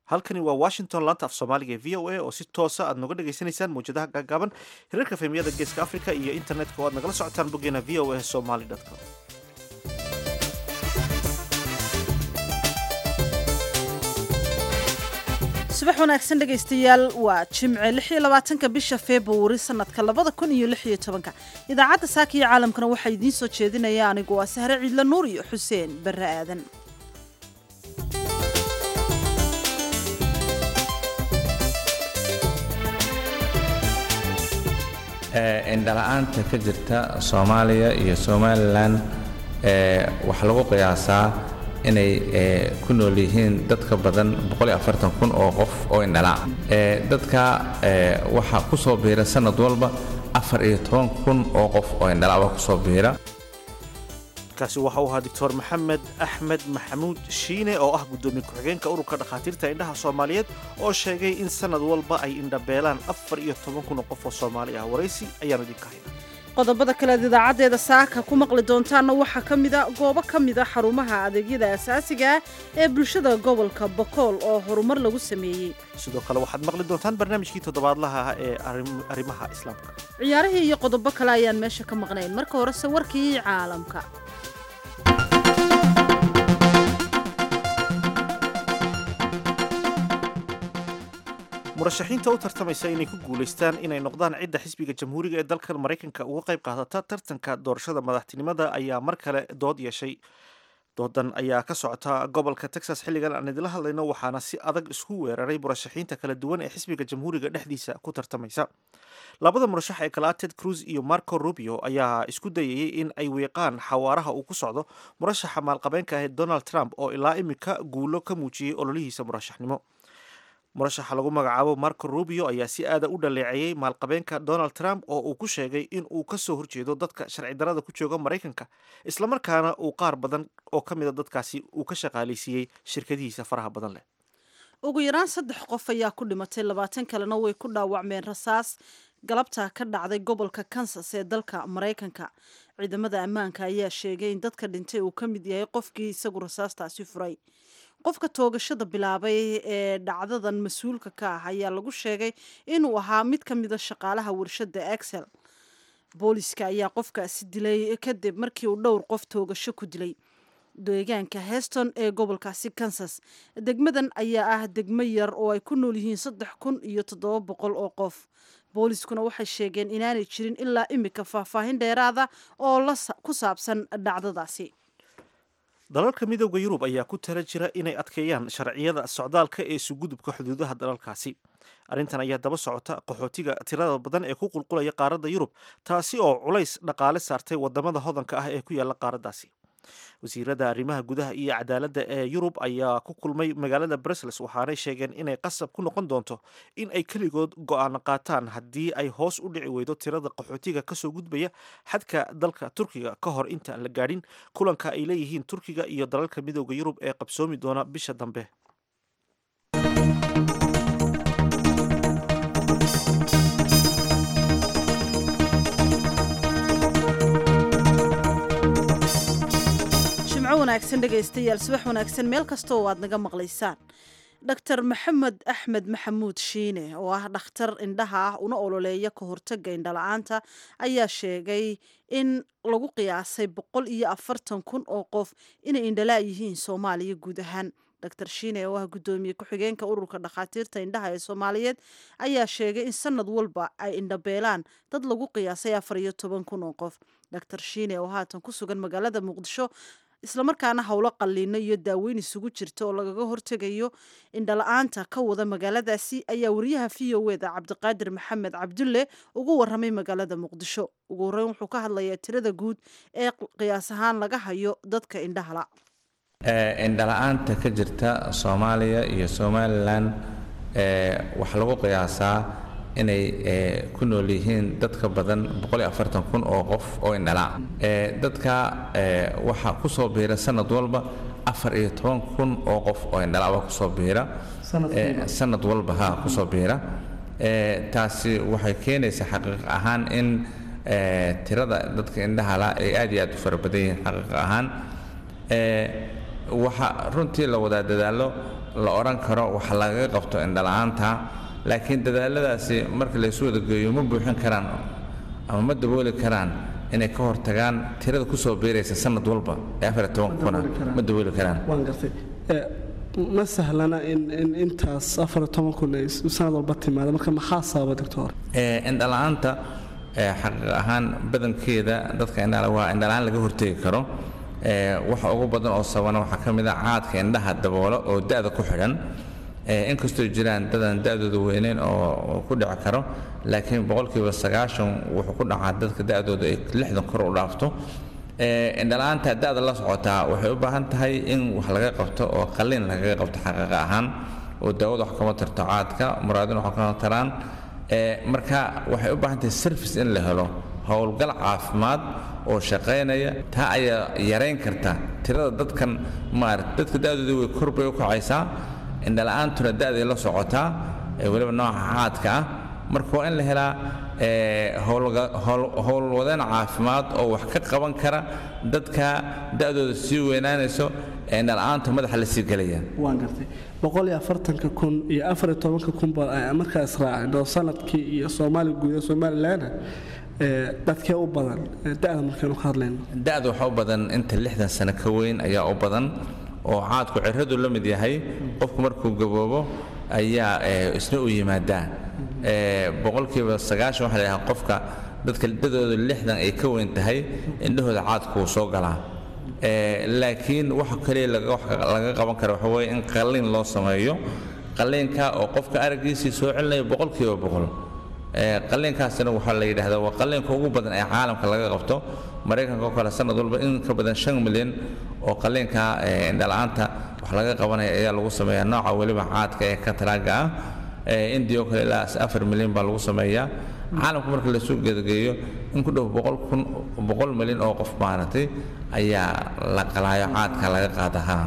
halkani waa washington laanta af soomaaliga ee v o a oo si toosa aad noga dhagaysanaysaan mawjadaha gaagaaban hirarka fahmiyada geeska africa iyo internetka oo aad nagala socotaan boggeena v o a somaly com subax wanaagsan dhegaystayaal waa jimce lix iyo labaatanka bisha februari sanadka labada kun iyo lix iyo tobanka idaacadda saaka iyo caalamkana waxaa idiin soo jeedinaya anigu waa sahre ciidla nuur iyo xuseen barre aadan indhala-aanta ka jirta soomaaliya iyo somalilan waxaa lagu qiyaasaa inay ku nool yihiin dad ka badan kun oo qof oo indhala dadka waxaa ku soo biira sanad walba kun oo qof oo indhala kusoo biira kaasi waxa uu ahaa doctor maxamed axmed maxamuud shiine oo ah guddoomiye ku-xigeenka ururka dhakhaatiirta indhaha soomaaliyeed oo sheegay in sanad walba ay indhabeelaan afar iyo toban kun oo qof oo soomaali ah waraysi ayaanu idinka hayna qodobada kaleed idaacaddeeda saaka ku maqli doontaanna waxaa ka mida goobo ka mida xarumaha adeegyada asaasiga ah ee bulshada gobolka bokool oo horumar lagu sameeyey sidoo kale waxaad maqli doontaan barnaamijkii toddobaadlaha ah ee arrimaha islaamka ciyaarihii iyo qodobo kale ayaan meesha ka maqnayn marka horese warkii caalamka murashaxiinta u tartamaysa inay ku guulaystaan inay noqdaan cidda xisbiga jamhuuriga ee dalkan maraykanka uga qayb qaadata tartanka doorashada madaxtinimada ayaa mar kale dood yeeshay doodan ayaa ka socota gobolka texas xilligan aan idila hadlayno waxaana si adag isku weeraray murashaxiinta kala duwan ee xisbiga jamhuuriga dhexdiisa ku tartamaysa labada murashax ee kala ted cruz iyo marco rubio ayaa isku dayayay in ay weeqaan xawaaraha uu ku socdo murashaxa maalqabeenka ah donald trump oo ilaa imika guulo ka muujiyey ololihiisa murashaxnimo murashaxa lagu magacaabo marco rubio ayaa si aada u dhaleeceeyey maalqabeenka donald trump oo uu ku sheegay in uu ka soo horjeedo dadka sharci darada ku jooga maraykanka islamarkaana uu qaar badan oo ka mida dadkaasi uu ka shaqaalaysiiyey shirkadihiisa faraha badan leh ugu yaraan saddex qof ayaa ku dhimatay labaatan kalena way ku dhaawacmeen rasaas galabta ka dhacday gobolka kansas ee dalka maraykanka ciidamada ammaanka ayaa sheegay in dadka dhintay uu ka mid yahay qofkii isagu rasaastaasi furay qofka toogashada bilaabay ee dhacdadan mas-uulka ka ah ayaa lagu sheegay inuu ahaa mid ka mida shaqaalaha warshada excel booliska ayaa qofkaasi dilay kadib markii uu dhowr qof toogasho ku dilay deegaanka heston ee gobolkaasi kansas degmadan ayaa ah degmo yar oo ay ku nool yihiin saddex kun iyo toddoba boqol oo qof booliskuna waxay sheegeen inaanay jirin ilaa imika faahfaahin dheeraada oo ku saabsan dhacdadaasi dalalka midooda yurub ayaa ku tala jira inay adkeeyaan sharciyada socdaalka ee isugudubka xuduudaha dalalkaasi arrintan ayaa daba socota qaxootiga tirada badan ee ku qulqulaya qaaradda yurub taasi oo culays dhaqaale saartay wadamada hodanka ah ee ku yaala qaaraddaasi wasiirada arrimaha gudaha iyo cadaaladda ee yurub ayaa ku kulmay magaalada brussels waxaanay sheegeen inay qasab ku noqon doonto in ay keligood go-aan qaataan haddii ay hoos u dhici weydo tirada qaxootiga kasoo gudbaya xadka dalka turkiga ka hor intaan la gaadhin kulanka ay leeyihiin turkiga iyo dalalka midooda yurub ee qabsoomi doona bisha dambe wanaagsan dhegaystayaal subax wanaagsan meel kasta oo aad naga maqlaysaan dr maxamed axmed maxamuud shiine oo ah dhakhtar indhaha ah una ololeeya ka hortaga indhala-aanta ayaa sheegay in lagu qiyaasay boqol iyo afartan kun oo qof inay indhala yihiin soomaaliya guud ahaan dr shiine oo ah guddoomiye ku-xigeenka ururka dhakhaatiirta indhaha ee soomaaliyeed ayaa sheegay in sanad walba ay indhabeelaan dad lagu qiyaasay afar iyo toban kun oo qof dr shiine oo haatan ku sugan magaalada muqdisho islamarkaana howlo qalliino iyo daaweyn isugu jirta oo lagaga hortegayo indhala-aanta ka wada magaaladaasi ayaa wariyaha v o eda cabdiqaadir maxamed cabdulle ugu waramay magaalada muqdisho ugu horreyn wuxuu ka hadlayaa tirada guud ee qiyaas ahaan laga hayo dadka indhahala indhala-aanta ka jirta soomaaliya iyo somalilan waxaa lagu qiyaasaa inay ku nool yihiin dad ka badan kun oo qof oo indhala dadka waxaa ku soo biira sanad walba kun oo qof oo indhala kusoo biira sanad walba ha kusoo biira taasi waxay keenaysaa xaqiiq ahaan in tirada dadka indhahala ay aad iyo aad u fara badan yihiin xaqiiq ahaan waxa runtii la wadaa dadaallo la odhan karo wax lagaga qabto indhala-aanta laakiin dadaaladaasi marka laysu wada geeyo ma buuxin karaan ama ma dabooli karaan inay ka hortagaan tirada kusoo biiraysa sanad walba ee afar iyo tobanka kuna ma dabooli karaan waan gartay ma sahlana in in intaas afar iyo toban kun ay sanad walba timaada marka maxaa sababa doctor indhala-aanta xaqiiq ahaan badankeeda dadka indhala waa indhala-aan laga hortegi karo waxa ugu badan oo sabana waxaa ka mid a caadka indhaha daboola oo da-da ku xidhan inkastoo jiraan dadan da-dooda weyneyn oo ku dhici karo laakiin boqolkiiba sagaashan wuxuu ku dhacaa dadka da-dooda ay lixdan kor u dhaafto indhala-aanta da-da la socotaa waxay u baahan tahay in wax laga qabto oo qalliin lagaga qabto xaqiiqa ahaan oo daawada wax kama tarto caadka muraadin wax kama taraan marka waxay u baahan tahay service in la helo howlgal caafimaad oo shaqaynaya taa ayaa yarayn karta tirada dadkan maarata dadka da-dooda way kor bay u kacaysaa indhala-aantuna da-day la socotaa weliba nooca caadka ah marka waa in la helaa howlwadeen caafimaad oo wax ka qaban kara dadka da-dooda sii weynaanayso ee indhala-aanta madaxa la sii gelaya waan gartay boqol iyo afartanka kun iyo afar iyo tobanka kunba markaa israaceen oo sanadkii iyo soomaali guud ee somalilandna dadkee u badan da-da markaynu ka hadlayno da-da waxaa u badan inta lixdan sano ka weyn ayaa u badan oo caadku ciradu la mid yahay qofku markuu gaboobo ayaa isna u yimaadaa boqolkiiba sagaashan waxaa la yidhaha qofka dadka dadooda lixdan ay ka weyn tahay indhahooda caadku wuu soo galaa laakiin waxa kaliya laga qaban kara waxa weeye in qalliin loo sameeyo qalliinka oo qofka araggiisii soo celinaya boqolkiiba boqol qalliinkaasina waxaa la yidhahdaa waa qalliinka ugu badan ee caalamka laga qabto maraykanka oo kale sanad walba in ka badan shan milyan oo qalliinka indhala-aanta wax laga qabanaya ayaa lagu sameeyaa nooca weliba caadka ee kataraaga ah indiya oo kale ilaa afar milyan baa lagu sameeyaa caalamka marka lasoo gedageeyo in ku dhow boqol kun boqol milyan oo qof maaragtay ayaa la qalaayo caadka laga qaadahaa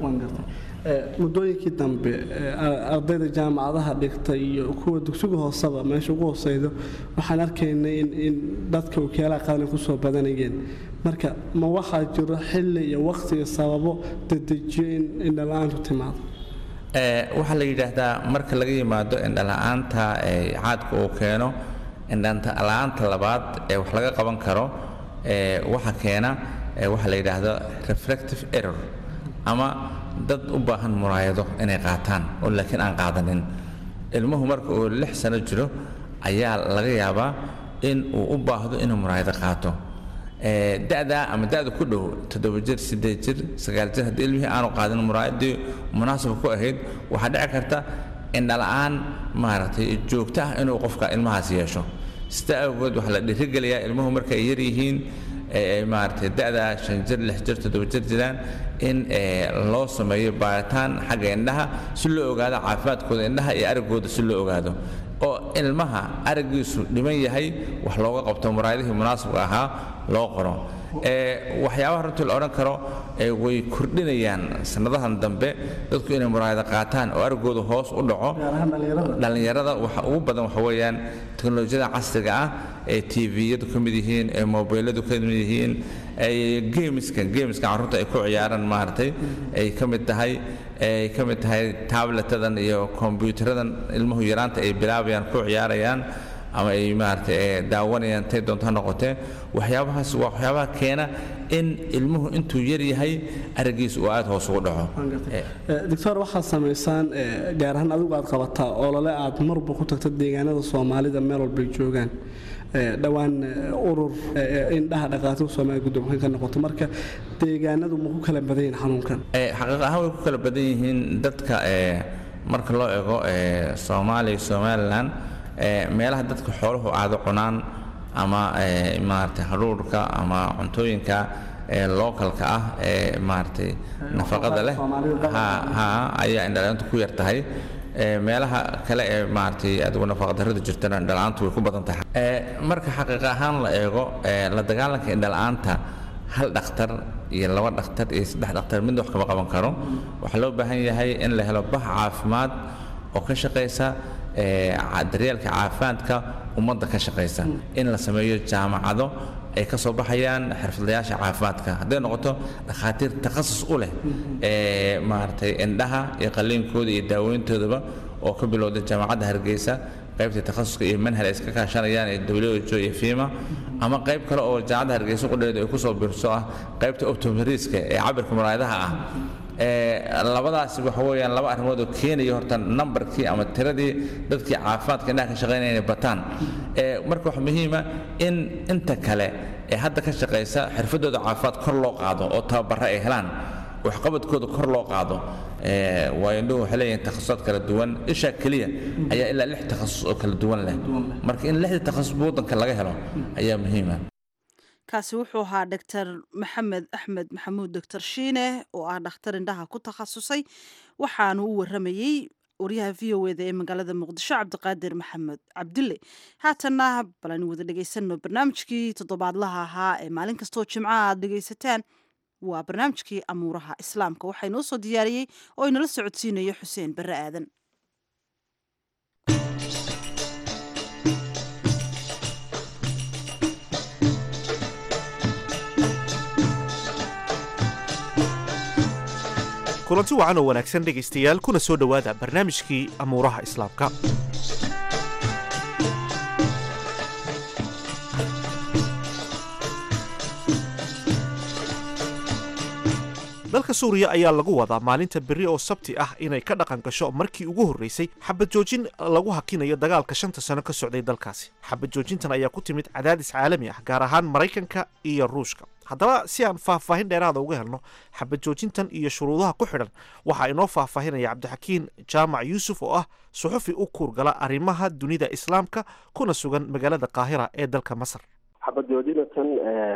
muddooyinkii dambe ardayda jaamacadaha dhigta iyo kuwa dugsiga hooseba meesha ugu hooseydo waxaan arkaynay in dadka wakialaha qadan kusoo badanayeen marka ma waxaa jiro xilli iyo waqtiga sababo dedejiyo in indhala-aantu timaado waxaa la yidhaahdaa marka laga yimaado indhala-aanta caadka uu keeno indhala-aanta labaad ee wax laga qaban karo waxa keena waxaa la yidhaahdo reflective error ama dad u baahan muraayado inay qaataan oo laakiin aan qaadanin ilmuhu marka uu lix sano jiro ayaa laga yaabaa in uu u baahdo inuu muraayado qaato da'daa ama da'da ku dhow toddoba jir siddeed jir sagaal jir haddii ilmihii aanu qaadin muraayadii munaasabka ku ahayd waxaa dhici karta indhala-aan maaragtay joogto ah inuu qofka ilmahaas yeesho sida awgeed waxaa la dhiirigeliyaa ilmuhu marka ay yar yihiin maaragtay da'da shan jir lix jir toddoba jir jiraan in loo sameeyo baaritaan xagga indhaha si loo ogaado caafimaadkooda indhaha iyo araggooda si loo ogaado oo ilmaha araggiisu dhiman yahay wax looga qabto muraayadihii munaasabka ahaa loo qoro waxyaabaha runtii la odhan karo way kordhinayaan sannadahan dambe dadku inay muraayada qaataan oo araggooda hoos u dhaco dhallinyarada waxa ugu badan waxa weeyaan teknolojiyada casriga ah ee tviyadu ka mid yihiin ee mobiladu ka mid yihiin geemiska geemiska carruurta ay ku ciyaaraan maaragtay ay ka mid tahay ay ka mid tahay tabletadan iyo kombiyuutaradan ilmuhu yaraanta ay bilaabayaan ku ciyaarayaan ama ay maaragtay daawanayaan tay doonto ha noqotee waxyaabahaas waa waxyaabaha keena in ilmuhu intuu yar yahay araggiisa uu aad hoos ugu dhaco doctor waxaad samaysaan gaar ahaan adigu aad qabataa olole aad marba ku tagta deegaanada soomaalida meel walbay joogaan dhowaan urur indhaha dhaqaatiga soomaaliya guddoonkan ka noqoto marka deegaanadu ma ku kala badan yihiin xanuunkan xaqiiq ahaan way ku kala badan yihiin dadka marka loo eego soomaaliya somalilan meelaha dadka xooluhu aada cunaan ama maaragtay hadhuurhka ama cuntooyinka lookalka ah ee maaragtay nafaqada leh ha ayaa indhalaantu ku yar tahay meelaha kale ee maaragtay adigu nafaqadarrada jirtana indhala-aantu way ku badan tahay marka xaqiiq ahaan la eego la dagaalanka indhala-aanta hal dhakhtar iyo laba dhakhtar iyo saddex dhakhtar midna wax kama qaban karo waxaa loo baahan yahay in la helo bax caafimaad oo ka shaqaysa daryeelka caafimaadka ummadda ka shaqaysa in la sameeyo jaamacado ay ka soo baxayaan xirfadlayaasha caafimaadka hadday noqoto dhakhaatiir takhasus u leh ee maaragtay indhaha iyo qalliinkooda iyo daaweyntoodaba oo ka bilowda jaamacadda hargeysa qaybta takhasuska iyo manhal ay iska kaashanayaan ee who iyo fima ama qayb kale oo jaamacadda hargeysa qudheedu ay kusoo biirso ah qaybta optomeriska ee cabirka muraayadaha ah labadaasi waxa weeyaan laba arrimood oo keenaya horta nambarkii ama tiradii dadkii caafimaadka indhaha ka shaqaynaya inay bataan marka waxa muhiima in inta kale ee hadda ka shaqaysa xirfadooda caafimaad kor loo qaado oo tababara ay helaan waxqabadkooda kor loo qaado waayo indhuhu waxay leeyihiin takhasusaad kala duwan isha keliya ayaa ilaa lix takhasus oo kala duwan leh marka in lixdii takhasus waddanka laga helo ayaa muhiima kaasi wuxuu ahaa doctor maxamed axmed maxamuud doctor shiine oo ah dhakhtar indhaha ku takhasusay waxaanu u waramayey waryaha v o eda ee magaalada muqdisho cabdiqaadir maxamed cabdille haatanna bal aynu wada dhegeysanno barnaamijkii toddobaadlaha ahaa ee maalin kastoo jimcaha aad dhegeysataan waa barnaamijkii amuuraha islaamka waxaa inoo soo diyaariyey oo inala socodsiinayo xuseen barre aadan kulanti wacan oo wanaagsan dhegaystayaal kuna soo dhowaada barnaamijkii amuuraha islaamka dalka suuriya ayaa lagu wadaa maalinta berri oo sabti ah inay ka dhaqan gasho markii ugu horreysay xabad joojin lagu hakinayo dagaalka shanta sano ka socday dalkaasi xabad joojintan ayaa ku timid cadaadis caalami ah gaar ahaan maraykanka iyo ruushka haddaba si aan faahfaahin dheeraada uga helno xabad joojintan iyo shuruudaha ku xidhan waxaa inoo faahfaahinaya cabdixakiin jaamac yuusuf oo ah suxufi u kuurgala arrimaha dunida islaamka kuna sugan magaalada qaahira ee dalka masar xabad joojinatan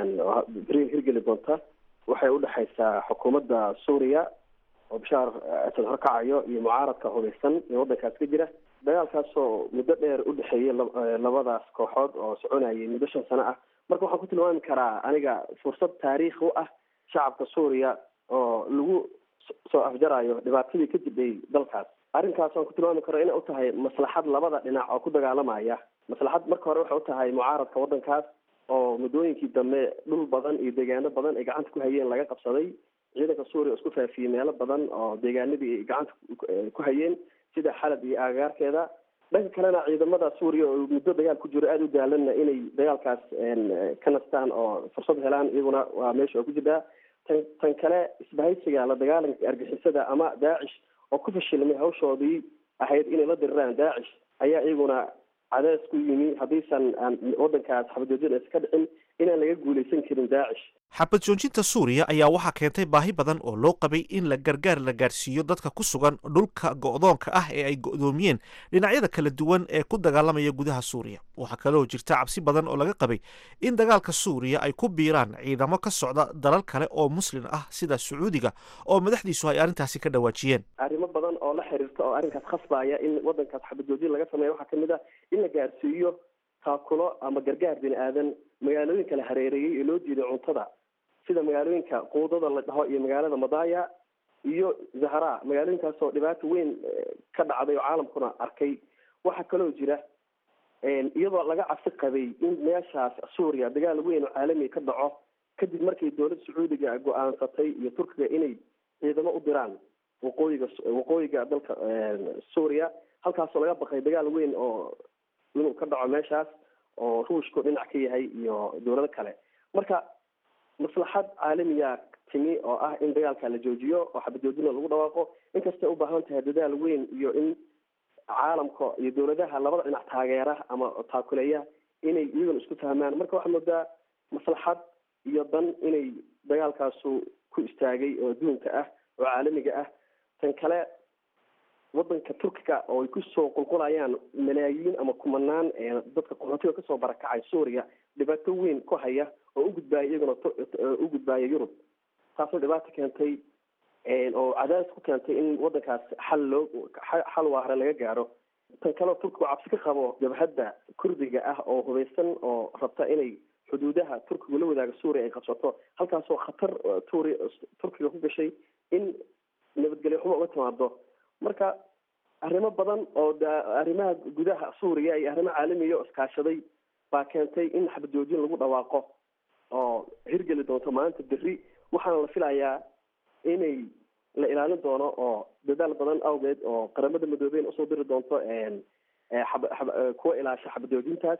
beri hirgeli doonta waxay udhexaysaa xukuumadda suuriya oo bashaar asad horkacayo iyo mucaaradka hubeysan ee waddankaas ka jira dagaalkaasoo muddo dheer udhexeeyay labadaas kooxood oo soconayay muddo shan sano ah marka waxaan ku tilmaami karaa aniga fursad taariikhi u ah shacabka suuriya oo lagu soo afjarayo dhibaatadii ka jibay dalkaas arrinkaas waan ku tilmaami karo inay u tahay maslaxad labada dhinac oo ku dagaalamaya maslaxad marka hore waxay u tahay mucaaradka waddankaas oo muddooyinkii dambe dhul badan iyo deegaano badan ay gacanta ku hayeen laga qabsaday ciidanka suuriya oo isku faafiyey meelo badan oo deegaanadii ay gacanta ku hayeen sida xalab iyo aagaarkeeda dhanka kalena ciidamada suuriya oo muddo dagaal ku jiro aada u daalanna inay dagaalkaas ka nastaan oo fursad helaan iyaguna waa meesha oo ku jirtaa tan tan kale isbahaysiga la dagaalanka argixisada ama daacish oo ku fashilmay hawshoodii ahayd inay la diriraan daacish ayaa iyaguna cadays ku yimi haddiisan aan waddankaas xabajoojin aysan ka dhicin inaan laga guulaysan karin daacish xabad joojinta suuriya ayaa waxaa keentay baahi badan oo loo qabay in la gargaar la gaarsiiyo dadka ku sugan dhulka go'doonka ah ee ay go'doomiyeen dhinacyada kala duwan ee ku dagaalamaya gudaha suuriya waxaa kaloo jirta cabsi badan oo laga qabay in dagaalka suuriya ay ku biiraan ciidamo ka socda dalal kale oo muslin ah sida sacuudiga oo madaxdiisu ay arrintaasi ka dhawaajiyeen arrimo badan oo la xiriirta oo arrinkaas khasbaya in waddankaas xabad joojin laga sameeya waxaa kamid ah in la gaarsiiyo taakulo ama gargaar bini aadan magaalooyinka la hareereeyey ee loo jeeday cuntada sida magaalooyinka quudada la dhaho iyo magaalada madaya iyo zahra magaalooyinkaasoo dhibaato weyn ka dhacday oo caalamkuna arkay waxaa kaloo jira iyadoo laga cabsi qabay in meeshaas suuriya dagaal weyn oo caalamiga ka dhaco kadib markay dowladda sacuudiga go-aansatay iyo turkiga inay ciidamo u diraan waqooyiga waqooyiga dalka suuriya halkaasoo laga baqay dagaal weyn oo inuu ka dhaco meeshaas oo ruushku dhinac ka yahay iyo dowlado kale marka maslaxad caalamiya timi oo ah in dagaalka la joojiyo oo xabajoojina lagu dhawaaqo inkastay u baahan tahay dadaal weyn iyo in caalamka iyo dowladaha labada dhinac taageera ama taakuleeya inay iyaguna isku fahmaan marka waxaa moodaa maslaxad iyo dan inay dagaalkaasu ku istaagay oo adduunka ah oo caalamiga ah tan kale wadanka turkiga oo ay kusoo qulqulayaan malaayiin ama kumanaan dadka qaxootiga kasoo barakacay suuriya dhibaato weyn ku haya oo u gudbaaya iyaguna u gudbaaya yurub taasoo dhibaato keentay oo cadaadis ku keentay in wadankaas xal loo xal waare laga gaaro tan kaleo turkigu cabsi ka qabo jabhadda kurdiga ah oo hubeysan oo rabta inay xuduudaha turkigu la wadaaga suuriya ay qabsato halkaasoo khatar turi turkiga ku gashay in nabadgelyo xumo uga timaado marka arrimo badan oo arrimaha gudaha suuriya iyo arrimo caalamiya oo iskaashaday baa keentay in xabad joojin lagu dhawaaqo hirgeli doonto maanta berri waxaana la filayaa inay la ilaalin doono oo dadaal badan awgeed oo qaramada midoobeen usoo diri doonto kuwa ilaasha xabadoojintaas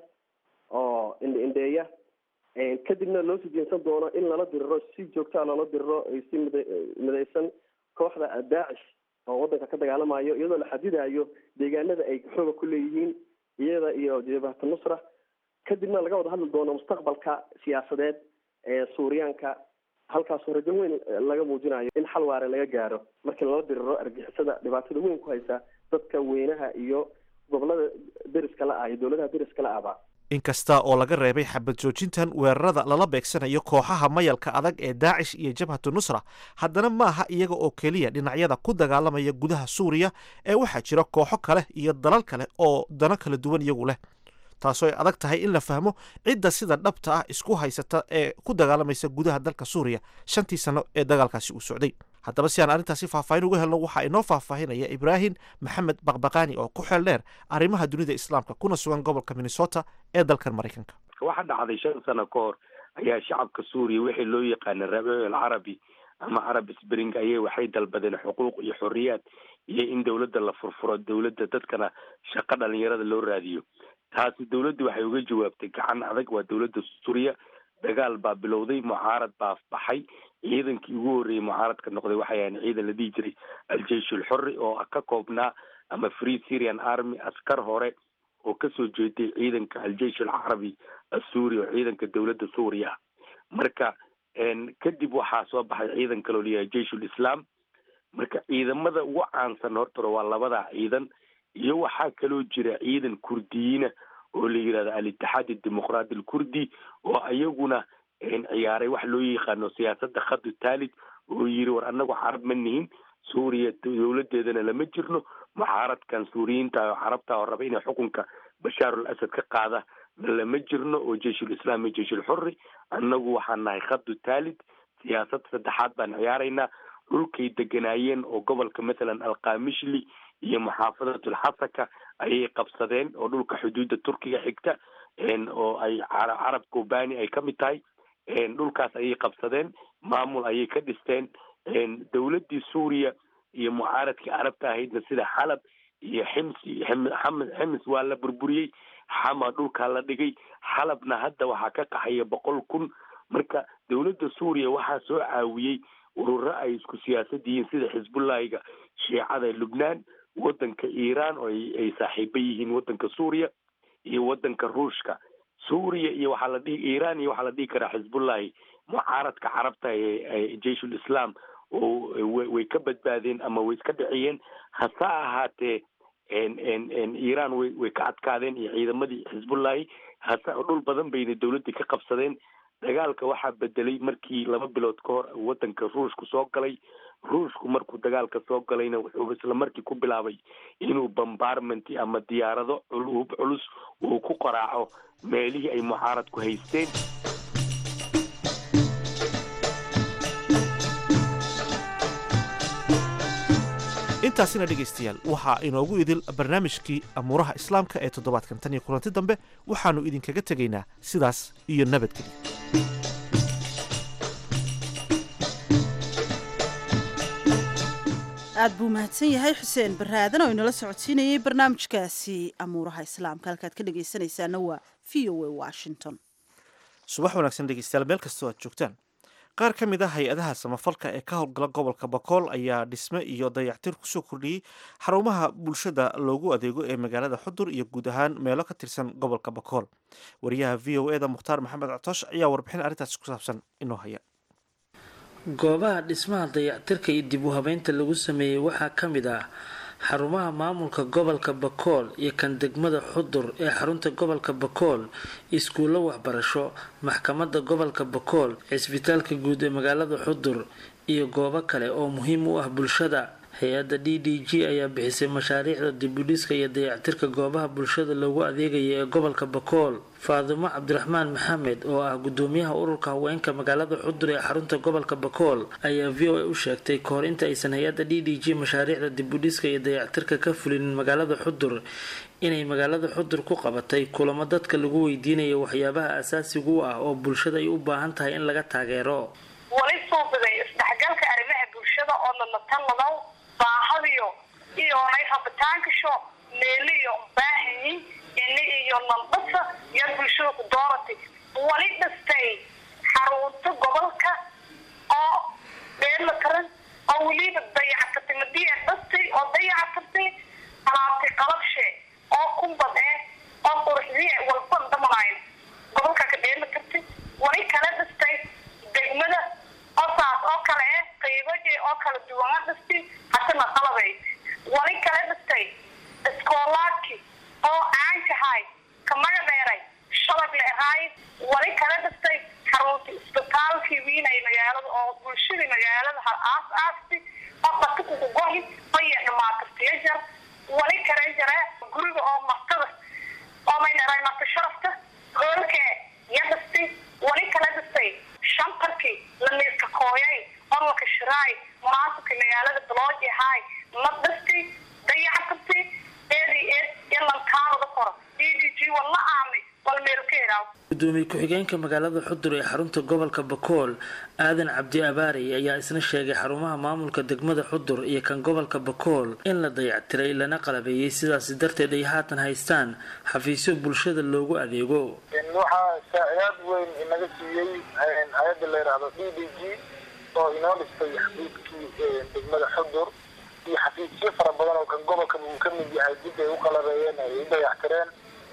oo indheeya kadibna loo sii jeensan doono in lala diriro si joogtaa loola diriro si mid midaysan kooxda daacish oo wadanka ka dagaalamayo iyadoo la xadidayo deegaanada ay xooga ku leeyihiin iyada iyo jabhata nusra kadibna laga wada hadli doono mustaqbalka siyaasadeed ee suuriyaanka halkaasoo rajo weyn laga muujinayo in xal waare laga gaaro markii lala diriro argixisada dhibaatada weyn ku haysa dadka weynaha iyo gobolada deriska la ah iyo dowladaha deriska la ahba inkasta oo laga reebay xabad joojintan weerarada lala beegsanayo kooxaha mayalka adag ee daacish iyo jabhatu nusra haddana maaha iyaga oo keliya dhinacyada ku dagaalamaya gudaha suuriya ee waxaa jira kooxo kale iyo dalal kale oo dano kala duwan iyagu leh taasoo ay adag tahay in la fahmo cidda sida dhabta ah isku haysata ee ku dagaalamaysa gudaha dalka suuriya shantii sano ee dagaalkaasi uu socday haddaba si aan arrintaasi faahfaahin uga helno waxaa inoo faahfaahinaya ibraahim maxamed baqbaqaani oo ku xeel dheer arrimaha dunida islaamka kuna sugan gobolka minnesota ee dalkan maraykanka waxa dhacday shan sano ka hor ayaa shacabka suuriya wixii loo yaqaana rabiic alcarabi ama carab spring ayay waxay dalbadeen xuquuq iyo xorriyaad iyo in dowladda la furfuro dowladda dadkana shaqo dhalinyarada loo raadiyo taasi dowladdu waxay uga jawaabtay gacan adag waa dowladda suuriya dagaal baa bilowday mucaarad baa baxay ciidankii ugu horreeyey mucaaradka noqday waxay ahayn ciidan la dhihi jiray al-jeish ulxorri oo ka koobnaa ama free syrian army askar hore oo kasoo jeeday ciidanka al-jeish alcarabi assuuri oo ciidanka dowladda suuriya ah marka kadib waxaa soo baxay ciidan kaloo layahay jeish ulislaam marka ciidamada ugu caansan hortore waa labadaa ciidan iyo waxaa kaloo jira ciidan kurdiyiina oo la yidhahdo al-itixaad adimuqraadi alkurdi oo iyaguna ciyaaray wax loo yaqaano siyaasadda khadu taalid oo yiri war annagu carab ma nihin suuriya dowladeedana lama jirno mucaaradkan suuriyiinta oo carabta oo raba inay xukunka bashaar al asad ka qaada lama jirno oo jeishulislaam iyo jeishulxurri annagu waxaan nahay khadu taalid siyaasad saddexaad baan ciyaaraynaa dhulkay deganaayeen oo gobolka mathalan alkamishli iyo muxaafadatlxasaka ayay qabsadeen oo dhulka xuduudda turkiga xigta oo ay carab kobani ay ka mid tahay dhulkaas ayay qabsadeen maamul ayay ka dhisteen dowladdii suuriya iyo mucaaradkii carabta ahaydna sida xalab iyo xims xims waa la burburiyey xama dhulkaa la dhigay xalabna hadda waxaa ka qaxaya boqol kun marka dowladda suuriya waxaa soo caawiyey ururo ay isku siyaasad yihiin sida xisbullahiga shiicada lubnaan waddanka iiraan oo ay saaxiiba yihiin waddanka suuriya iyo waddanka ruushka suuriya iyo waxaa la dhihi iiraan iyo waxaa la dhihi karaa xisbullahi mucaaradka carabta ee jeishul islam oo way ka badbaadeen ama way iska dhiciyeen hase ahaatee iiraan way way ka adkaadeen iyo ciidamadii xisbullahi hase dhul badan bayna dowladdii ka qabsadeen dagaalka waxaa bedelay markii laba bilood ka hor waddanka ruushku soo galay ruushku markuu dagaalka soo galayna wuxuu isla markii ku bilaabay inuu bombarment ama diyaarado hub culus uu ku qaraaco meelihii ay mucaaradku haysteen intaasina dhegaystayaal waxaa inoogu idil barnaamijkii amuuraha islaamka ee toddobaadkan tan iyo kulanti dambe waxaannu idinkaga tegaynaa sidaas iyo nabadgelyo aad buu mahadsan yahay xuseen barre aadan oo inala socodsiinayay barnaamijkaasi amuuraha islaamka halkaad ka dhegaysanaysaana waa v o a washington subax wanaagsan dhegeystayaal meel kastoo aad joogtaan qaar ka mid ah hay-adaha samafalka ee ka howlgala gobolka bakool ayaa dhisme iyo dayactir kusoo kordhiyey xarumaha bulshada loogu adeego ee magaalada xudur iyo guud ahaan meelo ka tirsan gobolka bakool wariyaha v o eda mukhtaar maxamed cotoosh ayaa warbixin arrintaasi ku saabsan inoo haya goobaha dhismaha dayactirka iyo dib u habeynta lagu sameeyey waxaa ka mid ah xarumaha maamulka gobolka bakool iyo kan degmada xudur ee xarunta gobolka bakool iskuullo waxbarasho maxkamadda gobolka bakool cisbitaalka guud ee magaalada xudur iyo goobo kale oo muhiim u ah bulshada hay-adda d d g ayaa bixisay mashaariicda dibudhiska iyo dayactirka goobaha bulshada loogu adeegaya ee gobolka bakool faadimo cabdiraxmaan maxamed oo ah gudoomiyaha ururka haweenka magaalada xudur ee xarunta gobolka bakool ayaa v o a u sheegtay kahor inta aysan hay-adda d d g mashaariicda dibudhiska iyo dayactirka ka fulinin magaalada xudur inay magaalada xudur ku qabatay kulamo dadka lagu weydiinayo waxyaabaha asaasiga u ah oo bulshada ay u baahan tahay in laga taageero wali suubiday isdhexgalka arrimaha bulshada oo lalataladaw baahadiyo iyo nay rabitaankasho meeliyo baahanyi ini iyo naldhasa iyo bulshada ku dooratay wali dhastay xarunta gobolka oo dheela taran oo weliba dayactirtay madiya dhastay oo dayactirtay alaabtay qalabshe oo kumbad eh oo quruxdiye walba damanayn gobolka ka dheela tirtay wali kala dhastay degmada oo saas oo kale eh qaybaje oo kala duwana dhastay hasana qalabay wali kala dhastay iskoolaadki oo aankahay ka maga dheeray shabag le ahaay wali kala dhastay xarunta isbitaalkii wiinay magaalada oo bulshadii magaalada ha aas aasti oo dhatukuku gohi baya dhamaatatiya jar wali kale jare guriga oo martada oo may dheray marta sharafta hoolke ya dhastay wali kala dhastay shantarkii la miiska kooyay oo la kashiraay munaasabka magaalada balooji ahaay la dhastay dayactirtay eedi eed yalankaanada koro d d g wala aamay wal meel ka helaaw gudoomiye ku-xigeenka magaalada xudur ee xarunta gobolka bakool aadan cabdi abaarey ayaa isna sheegay xarumaha maamulka degmada xudur iyo kan gobolka bakool in la dayactiray lana qalabeeyey sidaasi darteed ay haatan haystaan xafiisyo bulshada loogu adeego waxaa saacidaad weyn inaga siiyey hay-adda la yidhaahdo d d g oo inoo dhistay xafiiskii degmada xudur iyo xafiisyo fara badan oo kan gobolka uu ka mid yahay dib ay u qalabeeyeen ay u dayactireen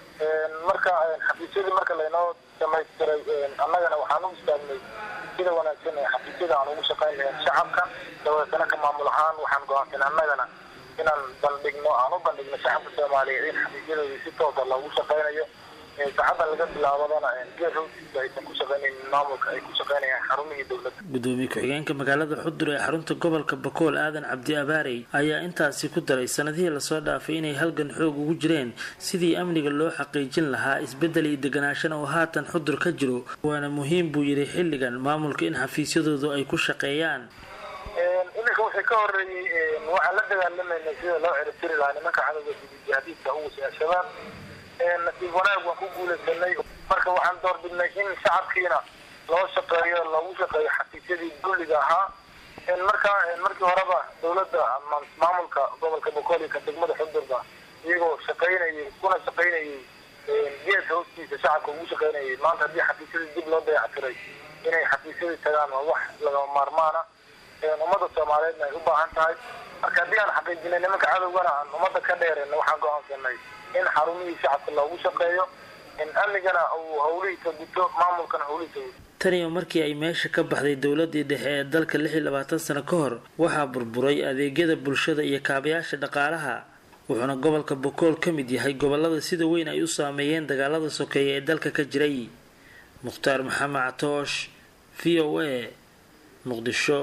marka xafiisyadii marka laynoo dhamaystiray annagana waxaan u istaagnay sida wanaagsan ee xafiisyada aan ugu shaqayn lahayn shacabka dabeetana ka maamul ahaan waxaan go-aansan annagana inaan bandhigno aan u bandhigno shacabka soomaaliyeed in xafiisyadooda si toosa loogu shaqaynayo saacaddan laga bilaabadana geer howtiisa aysan ku shaqaynaynin maamulka ay ku shaqaynayaan xarumihii dowladda gudoomiye ku-xigeenka magaalada xudur ee xarunta gobolka bakool aadan cabdi abaarey ayaa intaasi ku daray sanadihii lasoo dhaafay inay halgan xoog ugu jireen sidii amniga loo xaqiijin lahaa isbedel iyo deganaashana oo haatan xudur ka jiro waana muhiim buu yidhi xilligan maamulka in xafiisyadoodu ay ku shaqeeyaan iminka wixii ka horeeyey waxaan la dagaalamayna sida loo ciribtiri lahaa nimanka cadowga jihadiidka ugu al-shabaab nasiib wanaag waan ku guulaysanay marka waxaan doorbidnay in shacabkiina loo shaqeeyo loogu shaqeeyo xafiisyadii dulliga ahaa marka markii horeba dowladda maamulka gobolka bokool iyo ka degmada xudurba iyagoo shaqaynayay kuna shaqaynayay geedka hoostiisa shacabka ugu shaqaynayay maanta haddii xafiisyadii dib loo dayactiray inay xafiisyadii tagaan waa wax lagama maarmaana ummadda soomaaliyeedna ay u baahan tahay marka haddii aan xaqiijinay nimanka cadowgana aan ummadda ka dheereen waxaan go-aansanay in xarumihii shacabka loogu shaqeeyo in amnigana uu hawlihiisa guto maamulkana hawlihiisa guto taniyo markii ay meesha ka baxday dowladii dhexe ee dalka lix iyo labaatan sano ka hor waxaa burburay adeegyada bulshada iyo kaabayaasha dhaqaalaha wuxuuna gobolka bokool ka mid yahay gobolada sida weyn ay u saameeyeen dagaalada sokeeye ee dalka ka jiray mukhtaar maxamed catoosh v o a muqdisho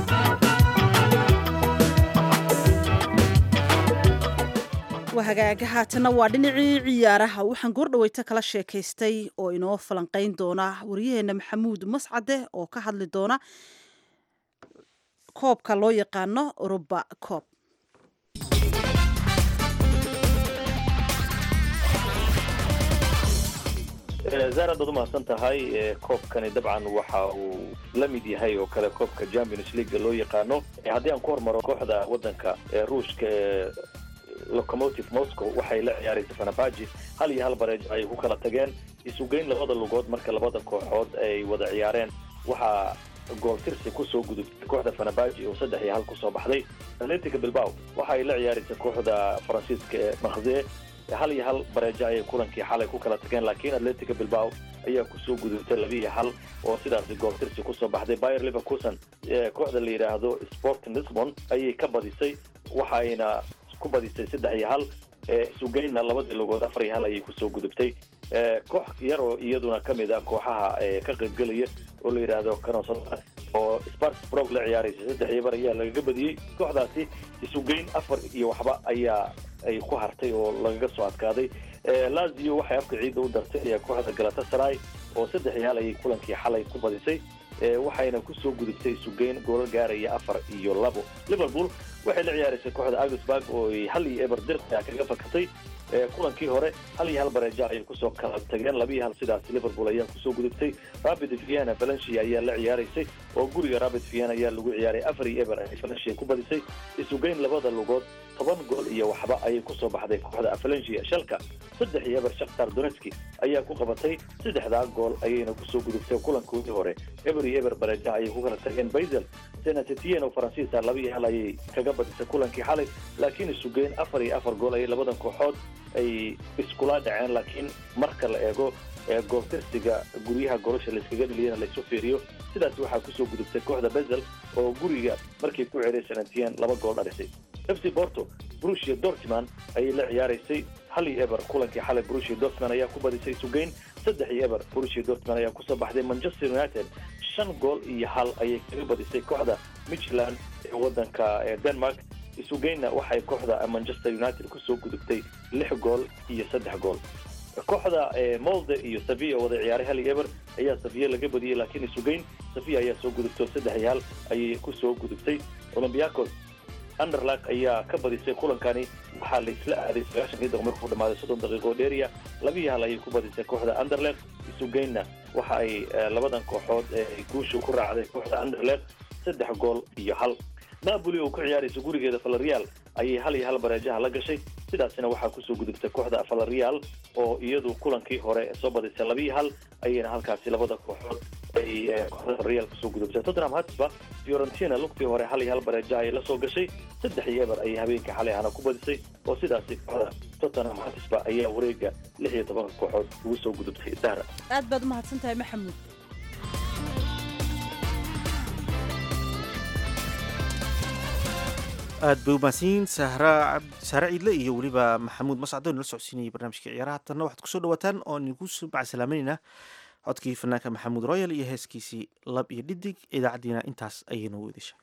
hagaaga haatana waa dhinacii ciyaaraha waxaan goordhaweyta kala sheekaystay oo inoo falanqeyn doona waryaheena maxamuud mascade oo ka hadli doona koobka loo yaqaano oruba coob zaarad baad umahadsan tahay koobkani dabcan waxa uu la mid yahay oo kale koobka champions league loo yaqaano haddii aan ku hormaro kooxda wadanka ruushka ee locomotive moscow waxay la ciyaaraysa fanabaji hal iyo hal bareej ay ku kala tageen isugeyn labada lugood marka labada kooxood ay wada ciyaareen waxaa gooltirsi kusoo gudubtay kooxda fanabaji oo saddex iyo hal kusoo baxday atletica bilbao waxa ay la ciyaaraysa kooxda faransiiska ee makze hal iyo hal bareejo ayay kulankii xalay ku kala tageen laakiin atletica bilbao ayaa kusoo gudubtay laba iyo hal oo sidaasi gooltirsi kusoo baxday bayer leverkusen kooxda la yidhaahdo sport lisbon ayay ka badisay waxayna ku badisay saddex iyo hal sugeynna labadii lugood afar iyo hal ayay kusoo gudubtay koox yar oo iyaduna kamid ah kooxaha ka qaybgelaya oo la yidhaahdo canosada oo sparks brog la ciyaaraysa saddex iyo bar ayaa lagaga badiyey kooxdaasi isugeyn afar iyo waxba ayaa ay ku hartay oo lagaga soo adkaaday lazio waxay afka ciidda u dartay kooxda galatasaray oo saddex yaal ayay kulankii xalay ku badisay waxayna kusoo gudubtay isugeyn goolal gaaraya afar iyo labo liverpool waxay la ciyaaraysay kooxda augsburg oo ay hal iyo eber dirqa kaga fakatay kulankii hore hal iyo hal bareeja ayay kusoo kala tageen laba iyo hal sidaas liverpool ayaa kusoo gudubtay rapid vienna valencia ayaa la ciyaaraysay oo guriga rapid vienna ayaa lagu ciyaaray afar iyo eber ay valencia ku badisay isugeyn labada lugood toban gool iyo waxba ayay kusoo baxday kooxda valencia shalka saddex iyo eber shakhtar donetski ayaa ku qabatay saddexdaa gool ayayna kusoo gudubtay kulankoodii hore eber iyo eber bareeja ayay ku kala tageen basel senatitien oo faransiisa laba iyo hal ayay kaga badisay kulankii xalay laakiin isugeyn afar iyo afar gool ayay labadan kooxood ay iskula dhaceen laakiin marka la eego gooltirsiga guryaha golosha layskaga dheliyana laysu fiiriyo sidaas waxaa kusoo gudubtay kooxda basel oo guriga markay ku ceray senatien laba gool dhalisay f c porto brusia dortman ayay la ciyaaraysay hal iyo eber kulankii xalay brusia dortman ayaa ku badisay sugeyn saddex iyo eber brusia dortman ayaa kusoo baxday manchester united shan gool iyo hal ayay kaga badisay kooxda michland ee wadanka denmark isugeynna waxay kooxda manchester united kusoo gudubtay lix gool iyo saddex gool kooxda molde iyo saviya wada ciyaaray hal iyo eber ayaa saviya laga badiyey laakiin isugeyn saviya ayaa soo gudubtay saddex iyo hal ayay kusoo gudubtay olympiacos underlag ayaa ka badisay kulankani waxaa laisla aaday sagaashankii daqiiq markuu dhamaaday soddon daqiiqo dheeriya laba iyo hal ayay ku badisay kooxda underleg isugeynna waxa ay labadan kooxood ee guusha ku raacday kooxda underleg saddex gool iyo hal napoli oo ku ciyaaraysa gurigeeda valerial ayay hal iyo hal bareejaha la gashay sidaasina waxaa kusoo gudubtay kooxda valerial oo iyadu kulankii hore soo badisay laba iyo hal ayayna halkaasi labada kooxood ay kooxda valerial kusoo gudubtay tottenham hotspur fiorentina lugtii hore hal iyo hal bareeja ayay la soo gashay saddex iyo eber ayay habeenkii xalay ahna ku badisay oo sidaasi kooxda tottenham hotspur ayaa wareega lix iyo tobanka kooxood ugu soo gudubtay dahra aad baad umahadsan tahay maxamuud aad bay umahadsanyiin sahra sahre ciidle iyo weliba maxamuud mascado nala socodsiinayay barnaamijka ciyaaraha tanna waxaad kusoo dhawaataan oo idinku macasalaamaynaynaa codkii fanaanka maxamuud royal iyo heeskiisii lab iyo dhidig idaacaddiina intaas ayay noogu edesha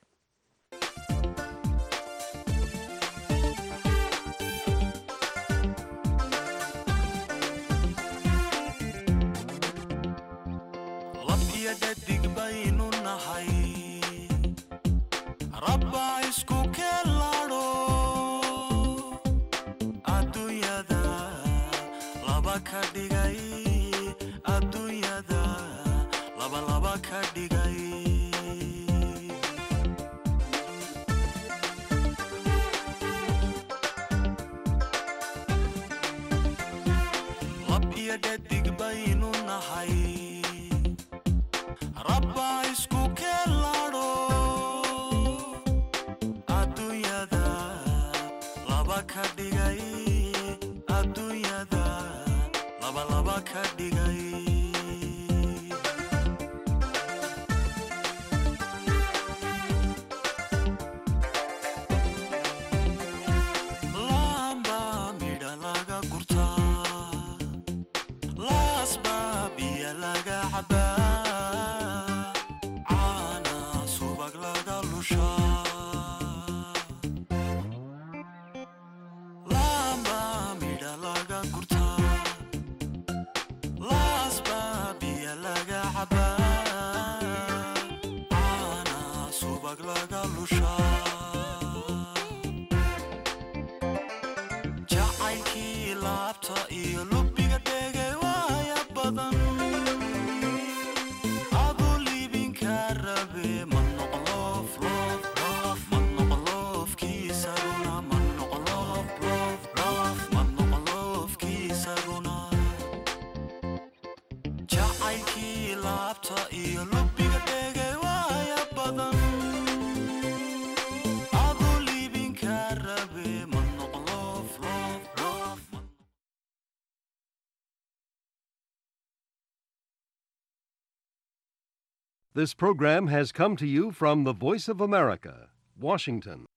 This program has come to you from the Voice of America, Washington.